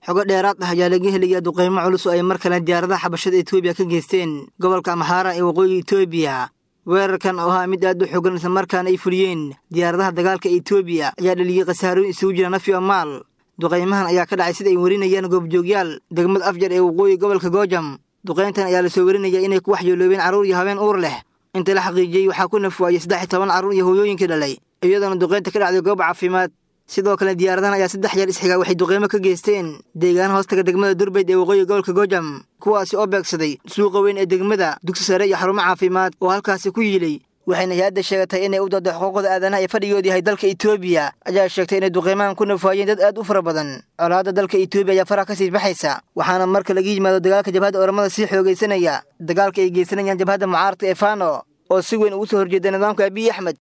xogo dheeraad ah ayaa laga helayaa duqaymo culus oo ay mar kale diyaaradaha xabashada etoobiya ka geysteen gobolka amxaara ee waqooyiga etoobiya weerarkan oo ahaa mid aad u xogan islamarkaana ay fuliyeen diyaaradaha dagaalka etoobiya ayaa dhaliyey khasaarooyin isugu jira nafi o maal duqaymahan ayaa ka dhacay sida ay warinayaan goobjoogyaal degmada afjar ee waqooyi gobolka goojam duqayntan ayaa lasoo warinaya inay ku waxyeeloobeen carruur iyo habeen uur leh inta la xaqiijiyey waxaa ku nafwaayey saddex iyo toban carruur iyo hooyooyinkii dhalay iyadoona duqaynta ka dhacday goob caafimaad sidoo kale diyaaradahan ayaa saddex jeer isxigaa waxay duqaymo ka geysteen deegaan hoostaga degmada durbayd ee waqooyi gobolka goojam kuwaasi oo beegsaday suuqa weyn ee degmada dugsi sare iyo xarumo caafimaad oo halkaasi ku yiilay waxayna hay-adda sheegatay inay u doodo xuquuqda aadanaha ee fadhigood yahay dalka etoobiya ayaa sheegtay inay duqaymahan ku nafaayeen dad aad u fara badan colaadda dalka etoobiya ayaa faraha ka sii baxaysa waxaana marka laga yimaado dagaalka jabhadda oramada sii xoogaysanaya dagaalka ay geysanayaan jabhadda mucaaradka ee fano oo si weyn ugu soo horjeeda nidaamka abiy axmed